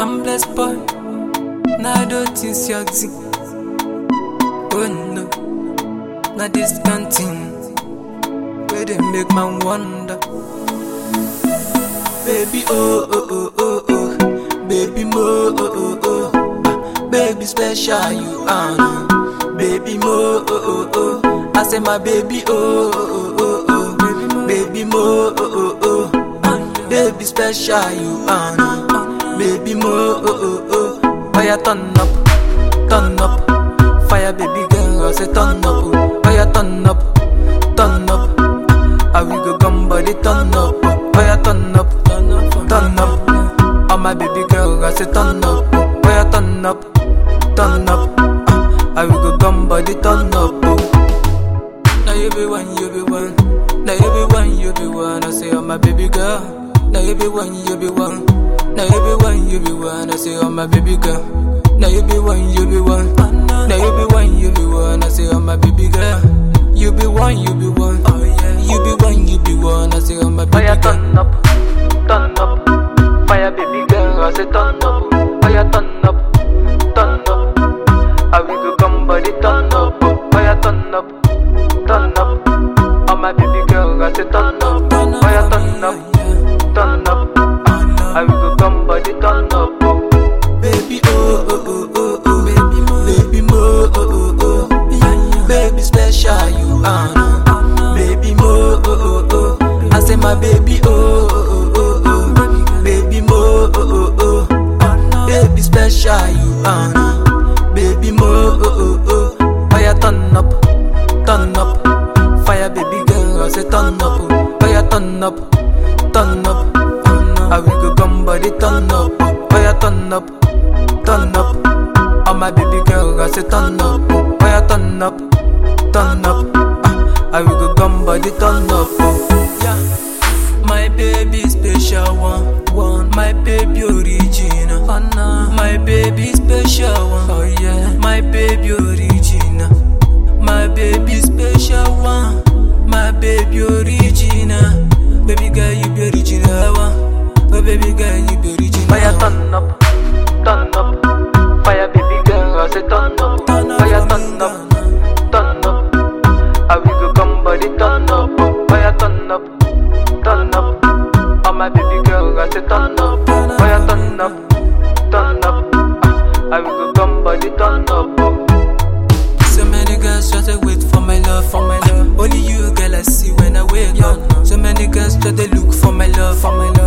I'm blessed boy. Now do things your thing. Oh no, not this canteen. Where they make man wonder. Baby oh oh oh oh oh, baby mo oh oh oh, ah, baby special you are. no. Baby mo oh oh oh, I say my baby oh oh oh oh, oh. baby mo oh oh oh, ah, baby special you are. no. Baby mo oh oh oh, oh yeah turn up, turn up, fire baby girl I say turn up, oh yeah turn up, turn up. I we go come body turn up, oh yeah turn up, turn up. Oh my baby girl, I say turn up, oh yeah turn up, turn up. Uh, I we go come body turn up, oh. Now you be one, you be one. Now you be one, you be one. I say oh my baby girl. Now you be one, you be one. Now you be one, you be one. I say oh my baby girl. Now you be one, you be one. Now you be one, you be one. I say oh my baby girl. You be one, you be one. Oh yeah. You be one, you be one. I say oh my baby girl. turn up, turn up. Fire baby girl. I say turn up. Fire turn up, turn up. I we go come body turn up. Fire turn up, turn up. Oh my baby girl. I say turn up. Fire turn up, turn up. I we go come body turn up. Baby oh oh oh oh oh. Baby mo, baby mo oh oh oh. Baby special you are. no. Baby mo oh oh oh. I say my baby oh oh oh oh. Baby mo oh oh oh. Baby special you are. no. Baby mo oh oh oh. Fire turn up, turn up. Fire baby girl I say turn up. oh. Fire turn up, turn up. I we go come body turn up. oh. Fire turn up, turn up. Oh my baby girl I say turn up. oh. Fire turn up, turn up. Ah, I we go come body turn up. Oh. Yeah. My baby special one, one. My baby original, oh, nah. My baby special one, oh yeah. My baby original, my baby special one. My baby original, baby girl you be original one. Oh baby girl you be original. Fire turn up, turn up. Fire baby girl I say turn up, fire turn up, turn up. I we go come body turn up, oh. fire turn up, turn up. Oh my baby girl, I say turn up, fire turn up, turn up. Ah, I we go come body turn up. Oh. So many girls try to wait for my love, for my love. Only you, girl, I see when I wake up. So many girls try to look for my love, for my love.